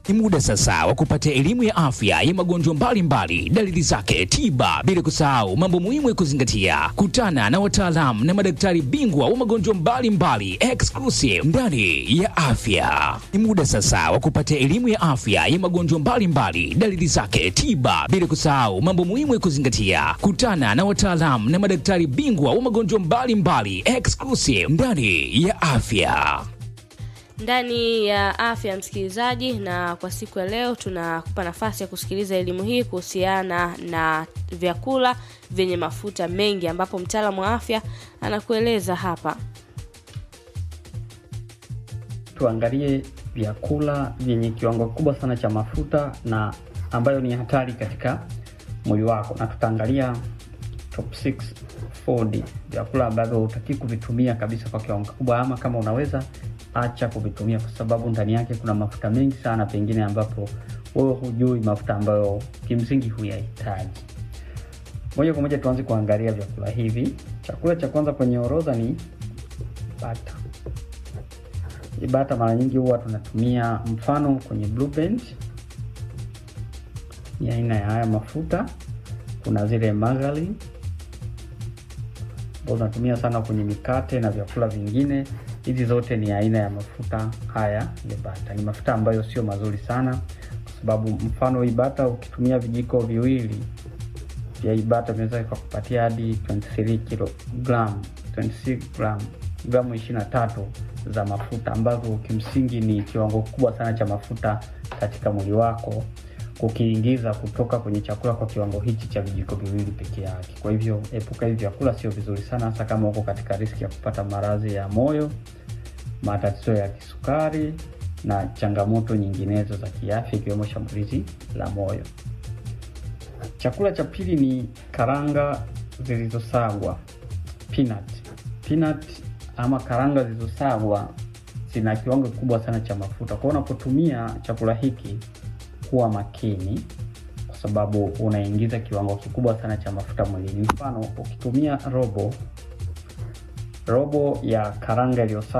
Ni muda sasa wa kupata elimu ya afya ya magonjwa mbalimbali, dalili zake, tiba, bila kusahau mambo muhimu ya kuzingatia. Kutana na wataalamu na madaktari bingwa wa magonjwa mbalimbali exclusive ndani ya afya. Ni muda sasa wa kupata elimu ya afya ya magonjwa mbalimbali, dalili zake, tiba, bila kusahau mambo muhimu ya kuzingatia. Kutana na wataalamu na madaktari bingwa wa magonjwa mbalimbali exclusive ndani ya afya. ndani ya afya msikilizaji, na kwa siku ya leo tunakupa nafasi ya kusikiliza elimu hii kuhusiana na vyakula vyenye mafuta mengi, ambapo mtaalamu wa afya anakueleza hapa. tuangalie vyakula vyenye kiwango kikubwa sana cha mafuta na ambayo ni hatari katika mwili wako, na tutaangalia top 6 food, vyakula ambavyo hutaki kuvitumia kabisa kwa kiwango kikubwa, ama kama unaweza acha kuvitumia, kwa sababu ndani yake kuna mafuta mengi sana, pengine ambapo wewe hujui mafuta ambayo kimsingi huyahitaji. Moja kwa moja tuanze kuangalia vyakula hivi. Chakula cha kwanza kwenye orodha ni bata. Hii bata mara nyingi huwa tunatumia mfano kwenye Blue Band, ni aina ya haya mafuta. Kuna zile margarine ambazo tunatumia sana kwenye mikate na vyakula vingine. Hizi zote ni aina ya mafuta haya ya bata. Ni mafuta ambayo sio mazuri sana, kwa sababu mfano hii bata ukitumia vijiko viwili vya hii bata vinaweza kukupatia hadi 23 kilogram 26 gram gramu 23 za mafuta ambazo kimsingi ni kiwango kikubwa sana cha mafuta katika mwili wako kukiingiza kutoka kwenye chakula kwa kiwango hichi cha vijiko viwili peke yake. Kwa hivyo epuka hivi vyakula, sio vizuri sana, hasa kama uko katika riski ya kupata maradhi ya moyo, matatizo ya kisukari na changamoto nyinginezo za kiafya ikiwemo shambulizi la moyo. Chakula cha pili ni karanga zilizosagwa peanut. Peanut ama karanga zilizosagwa zina kiwango kikubwa sana cha mafuta. Kwa hiyo unapotumia chakula hiki kuwa makini, kwa sababu unaingiza kiwango kikubwa sana cha mafuta mwilini. Mfano, ukitumia robo robo ya karanga iliyosagwa